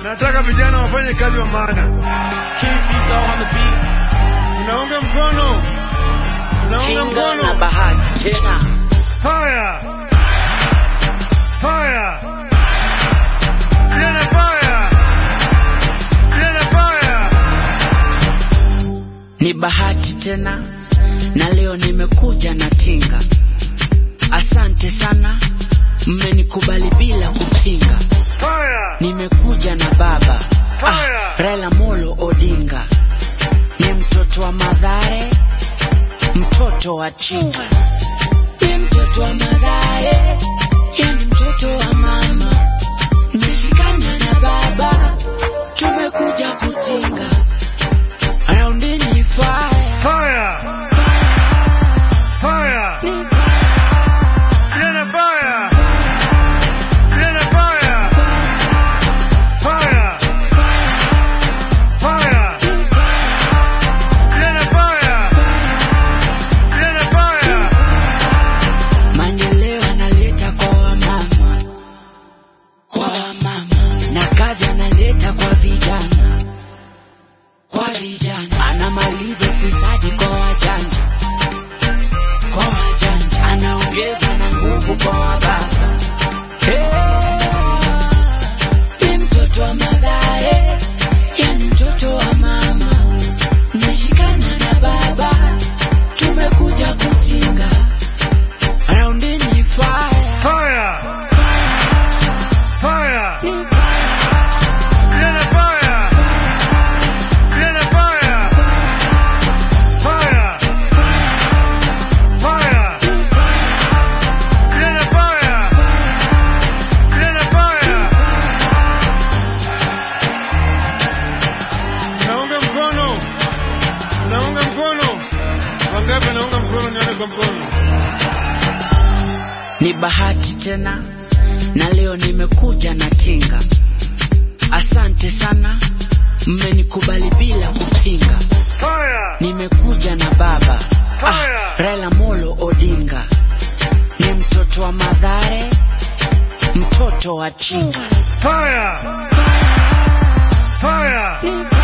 Nataka vijana wafanye kazi wa maana. King Fizo on the beat. Unaunga mkono, unaunga Chinga na mkono. bahati tena Fire, fire, vijana fire, vijana fire. ni bahati tena na leo nimekuja na tinga asante sana mmenikubali bila kupinga Fire, nimekuja na baba ah, Fire. Raila Molo Odinga ni mtoto wa Madhare mtoto wa Chinga ni mtoto wa Madhare yani mtoto wa mama nimeshikana na baba tumekuja kutinga raundini fire fire, fire, vijana fire, vijana fire, fire, fire, vijana fire, vijana fire. Maendeleo analeta kwa wamama, kwa wamama, na kazi analeta kwa vijana, kwa vijana. Anamaliza ufisadi kwa wajanja, kwa wajanja. Anaongeza na nguvu kwa wababa. Hey, ni mtoto wa Mathare, yani mtoto wa mama. Nashikana na baba, tumekuja kutinga raundini fire. Fire! Fire! Viene fire! Viene fire! Fire! Fire! Viene fire! Viene fire! Naunga mkono. Naunga mkono. Wangapi naunga mkono nione kwa mkono. ni bahati tena na leo nimekuja na tinga asante sana mmenikubali bila kupinga Fire! nimekuja na baba ah, Fire! Raila Molo Odinga ni mtoto wa Madhare mtoto wa Chinga Fire! Fire!